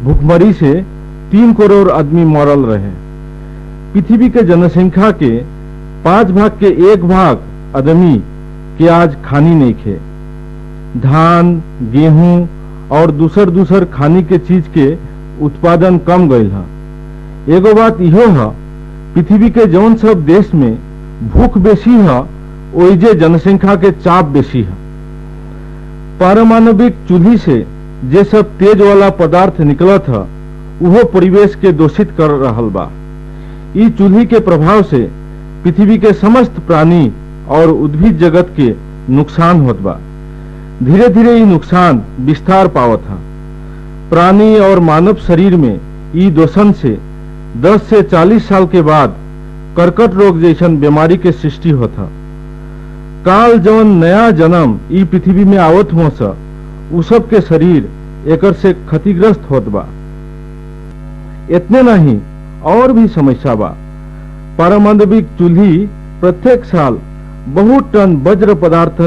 भूखमरी से तीन करोड़ आदमी मरल रहे पृथ्वी के जनसंख्या के पांच भाग के एक भाग आदमी के आज खानी नहीं खे धान गेहूं और दूसर दूसर खानी के चीज के उत्पादन कम गईल है एगो बात इहो है पृथ्वी के जौन सब देश में भूख बेसी है ओइजे जनसंख्या के चाप बेसी है पारमाणविक चूल्ही से जे सब तेज वाला पदार्थ निकलत है उहो परिवेश के दूषित कर रहल बा ई चूल्ही के प्रभाव से पृथ्वी के समस्त प्राणी और उद्भिद जगत के नुकसान होत बा धीरे धीरे ई नुकसान विस्तार पावत है प्राणी और मानव शरीर में ई दोषण से 10 से 40 साल के बाद कर्कट रोग जैसन बीमारी के सृष्टि होता काल जौन नया जन्म ई पृथ्वी में आवत हो स उ सब के शरीर एकर से क्षतिग्रस्त होत बा इतने नहीं और भी समस्या बा पारमाणविक चूल्ही प्रत्येक साल बहुत टन वज्र पदार्थ